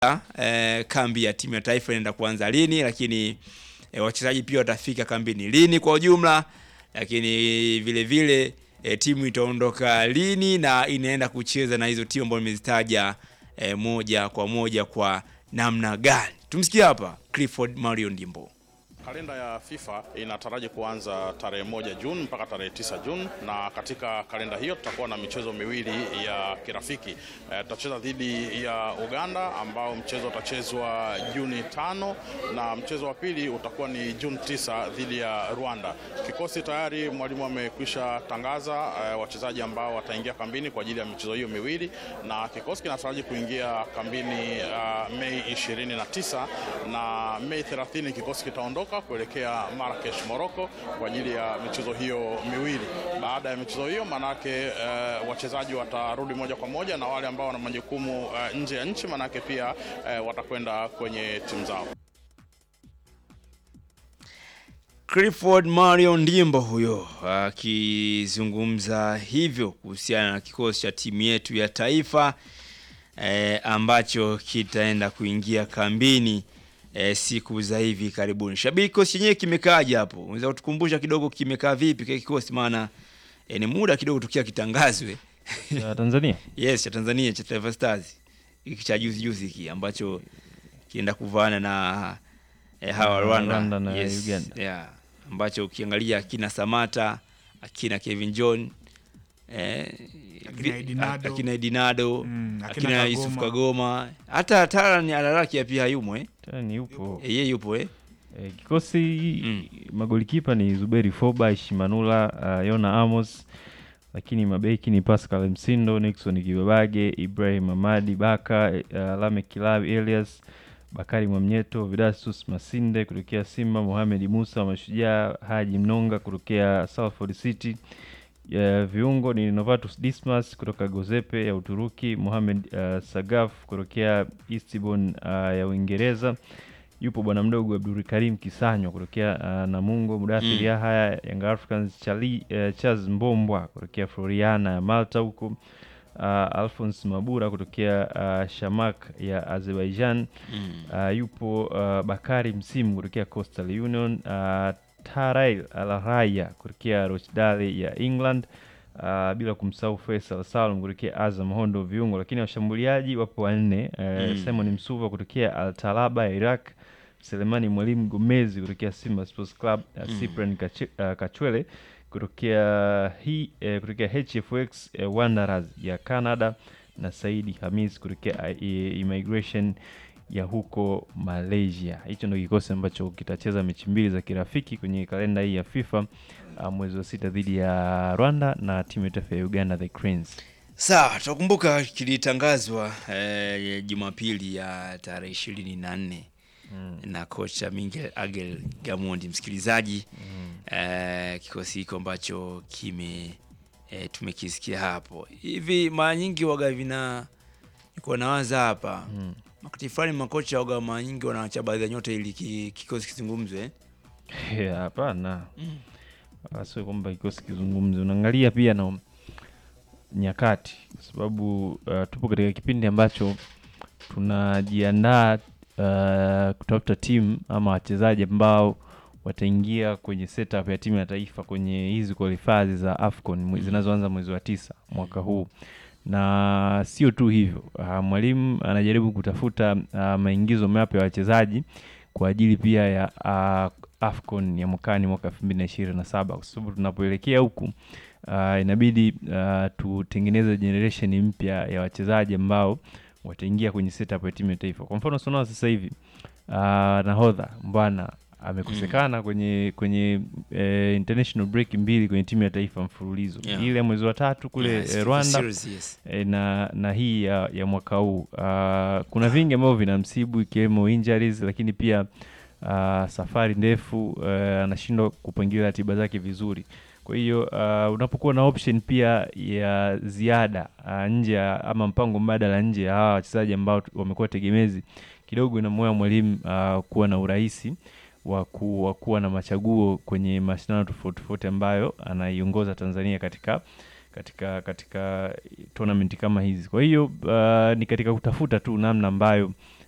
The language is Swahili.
eh, kambi ya timu ya taifa inaenda kuanza lini, lakini eh, wachezaji pia watafika kambini lini kwa ujumla, lakini vile vile eh, timu itaondoka lini na inaenda kucheza na hizo timu ambazo nimezitaja eh, moja kwa moja kwa namna gani. Tumsikie hapa Clifford Mario Ndimbo. Kalenda ya FIFA inataraji kuanza tarehe moja Juni mpaka tarehe tisa Juni, na katika kalenda hiyo tutakuwa na michezo miwili ya kirafiki. Eh, tutacheza dhidi ya Uganda ambao mchezo utachezwa Juni tano na mchezo wa pili utakuwa ni Juni tisa dhidi ya Rwanda. Kikosi tayari mwalimu amekwisha tangaza eh, wachezaji ambao wataingia kambini kwa ajili ya michezo hiyo miwili, na kikosi kinataraji kuingia kambini uh, Mei 29 na Mei 30 kikosi kitaondoka kuelekea Marrakesh Morocco kwa ajili ya michezo hiyo miwili. Baada ya michezo hiyo manake uh, wachezaji watarudi moja kwa moja na wale ambao wana majukumu uh, nje ya nchi manake pia uh, watakwenda kwenye timu zao. Clifford Mario Ndimbo huyo akizungumza hivyo kuhusiana na kikosi cha timu yetu ya taifa eh, ambacho kitaenda kuingia kambini eh, siku za hivi karibuni. Shabiki, kikosi chenyewe kimekaaje hapo? Unaweza kutukumbusha kidogo kimekaa vipi kile kikosi, maana eh, ni muda kidogo tukia kitangazwe ya Tanzania yes, cha Tanzania cha Taifa Stars hiki cha juzi juzi hiki ambacho kienda kuvaana na eh, hawa Na Rwanda, Rwanda na yes, Uganda. yeah, ambacho ukiangalia akina Samata akina Kevin John eh, Akina Edinado. akina Edinado Mm, akina akina Yusuf Kagoma. Kagoma hata Taran Alaraki pia hayumo eh? tena ni yupo Eh, yeye yupo eh? e, kikosi Mm. magolikipa ni Zuberi Foba, Ishimanula, uh, Yona Amos, lakini mabeki ni Pascal Msindo, Nixon Kibabage, Ibrahim Amadi Baka, uh, Lame Kilabi, Elias Bakari Mwamnyeto, Vidastus Masinde kutokea Simba, Mohamed Musa wa Mashujaa, Haji Mnonga kutokea Salford City. Ya viungo ni Novatus Dismas kutoka Gozepe ya Uturuki, Mohamed uh, Sagaf kutokea Eastbourne uh, ya Uingereza. Yupo bwana mdogo Abdul Karim Kisanywa kutokea uh, Namungo, Mudathir Mm. Yahya Young Africans, Chali, uh, Charles Mbombwa kutokea Floriana ya Malta huko uh, Alphonse Mabura kutokea uh, Shamak ya Azerbaijan. mm. Uh, yupo uh, Bakari Msimu kutokea Coastal Union, uh, Tarail Al-Raya kutokea Rochdale ya England, uh, bila kumsahau Faisal Salum kutokea Azam Hondo viungo, lakini washambuliaji wapo wanne uh, Mm. Simon Msuva kutokea Al Talaba ya Iraq, Selemani Mwalimu Gomezi kutokea Simba Sports Club, uh, Mm. Cyprian Kache, uh, Kachwele kutokea hii uh, kutokea HFX uh, Wanderers ya Canada na Saidi Hamis kutokea uh, Immigration ya huko Malaysia. Hicho ndio kikosi ambacho kitacheza mechi mbili za kirafiki kwenye kalenda hii ya FIFA uh, mwezi wa sita dhidi ya Rwanda na timu ya taifa ya Uganda the Cranes. Sawa, tunakumbuka kilitangazwa eh, Jumapili ya tarehe ishirini na nne na kocha Miguel Angel Gamondi, msikilizaji eh, kikosi hiko ambacho kime eh, tumekisikia hapo hivi. Mara nyingi waga vina niko nawaza hapa Mm. wakati fulani makocha waga mara nyingi wanaacha baadhi ya nyota ili ki- kikosi kizungumzwe eh? Eh, Hapana, Mm. Wala sio kwamba kikosi kizungumze, unaangalia pia na nyakati, kwa sababu uh, tupo katika kipindi ambacho tunajiandaa uh, kutafuta timu ama wachezaji ambao wataingia kwenye setup ya timu ya taifa kwenye hizi qualifiers za AFCON mwe- zinazoanza mwezi wa tisa mwaka huu na sio tu hivyo uh, mwalimu anajaribu kutafuta uh, maingizo mapya ya wachezaji kwa ajili pia ya uh, AFCON ya mwakani mwaka elfu mbili na ishirini na saba kwa sababu tunapoelekea huku uh, inabidi uh, tutengeneze generation mpya ya wachezaji ambao wataingia kwenye setup ya timu ya taifa. Kwa mfano sonao sasa hivi uh, nahodha Mbwana amekosekana kwenye kwenye eh, international break mbili kwenye timu ya taifa mfululizo Yeah. ile ya mwezi wa tatu kule Yes, eh, Rwanda series, yes. e, na na hii ya, ya mwaka huu uh, kuna vingi ambavyo vinamsibu ikiwemo injuries, lakini pia uh, safari ndefu uh, anashindwa kupangilia ratiba zake vizuri. Kwa hiyo uh, unapokuwa na option pia ya ziada uh, nje ya ama mpango mbadala nje ya hawa wachezaji ambao tu- wamekuwa tegemezi, kidogo inamwea mwalimu uh, kuwa na urahisi wa ku- wa kuwa na machaguo kwenye mashindano tofauti tofauti ambayo anaiongoza Tanzania katika katika katika tournament kama hizi. Kwa hiyo uh, ni katika kutafuta tu namna ambayo